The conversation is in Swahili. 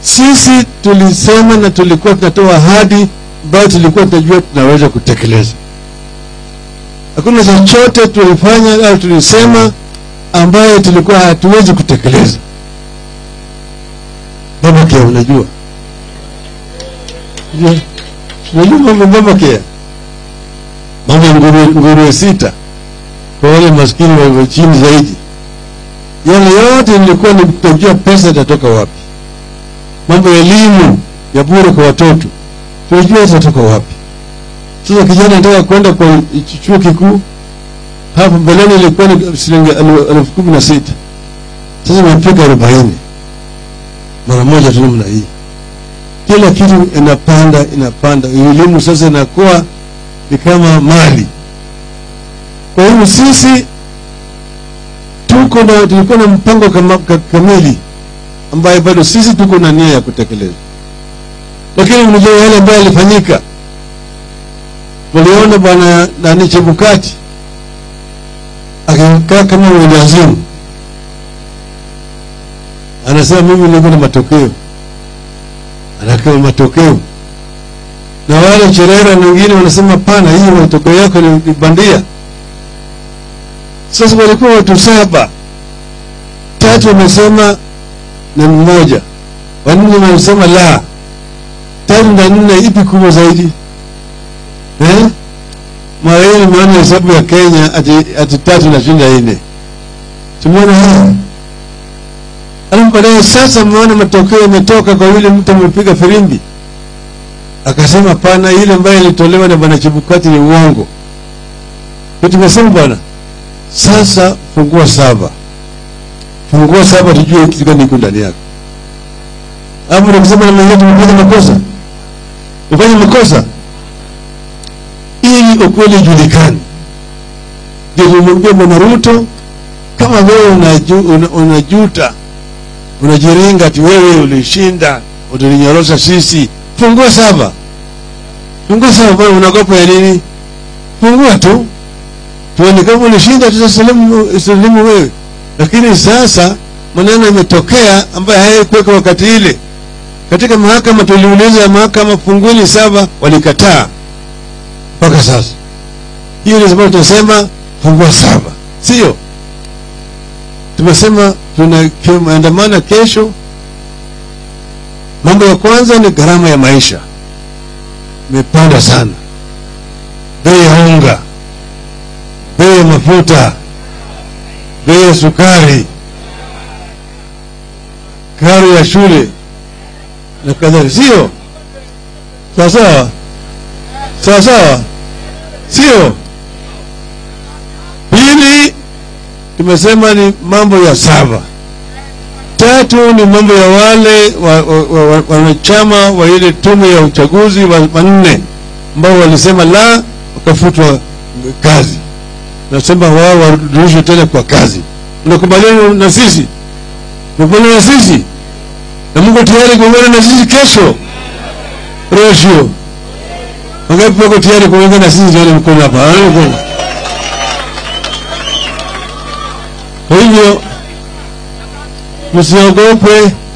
Sisi tulisema na tulikuwa tunatoa ahadi ambayo tulikuwa tunajua tunaweza kutekeleza. Hakuna chochote tulifanya au tulisema ambayo tulikuwa hatuwezi kutekeleza. Baba Kea, unajua Je, unajua mambo Baba Kea, mambo ya nguruwe, nguruwe sita kwa wale maskini walio chini zaidi, yale yote nilikuwa ni kutojua pesa itatoka wapi. Mambo ya elimu ya bure kwa watoto tunajua itatoka wapi. Sasa kijana anataka kwenda kwa chuo kikuu, hapo mbeleni ilikuwa ni shilingi elu- elfu kumi na sita sasa imefika arobaini mara moja tu namna hii. Kila kitu inapanda inapanda, elimu sasa inakuwa ni kama mali. Kwa hivyo sisi tuko na tulikuwa na mpango kama, ka- kamili ambaye bado sisi tuko na nia ya kutekeleza, lakini mnajua yale ambayo yalifanyika. Tuliona bwana nani Chebukati akikaa kama mwendazimu, anasema mimi niko na matokeo, anakaa matokeo, na wale Cherera na wengine wanasema pana, hii matokeo yako ni ni bandia. Sasa walikuwa watu saba, tatu wamesema na mmoja, wanne wamesema la, tatu na nne, ipi kubwa zaidi eh? Mara hii nimeona hesabu ya Kenya ati, ati tatu nashinda nne. Tumeona haya alafu baadaye sasa mmeona matokeo yametoka kwa yule mtu amepiga firimbi akasema pana, ile ambayo ilitolewa na bwana Chebukati ni uongo. Ndio tumesema bwana, sasa fungua saba, fungua saba, tujue kitu gani iko ndani yako. Hapo ndio kusema na mwenyewe tumefanya makosa, tumefanya makosa ili ukweli ujulikane. Ndio tumwambia bwana Ruto, kama wewe unaju, una, unajuta unajiringa ati wewe ulishinda utulinyorosha sisi, fungua saba, fungua saba. Bwana, unaogopa ya nini? Fungua tu tuone kama ulishinda, tutasalimu salimu wewe. Lakini sasa maneno yametokea ambayo hayakuweka wakati ile katika mahakama. Tuliuliza mahakama, fungueni saba, walikataa mpaka sasa. Hiyo ndio sababu tunasema fungua saba, sio tumesema tunaandamana kesho. Mambo ya kwanza ni gharama ya maisha imepanda sana, bei ya unga, bei ya mafuta, bei ya sukari, karo ya shule na kadhalika, sio sawa sawa sawa sawa, sio pili tumesema ni mambo ya saba. Tatu ni mambo ya wale wanachama wa, wa, wa, wa ile tume ya uchaguzi wanne ambao walisema la, wakafutwa kazi. Nasema wao warudishwe tena kwa kazi. Unakubaliana na sisi? Unakubaliana na sisi? Na Mungu tayari kuungana na sisi kesho Rosho. Wangapi wako tayari kuungana na sisi? Tuone mkono hapa. Tuone mkono. Kwa hivyo msiogope,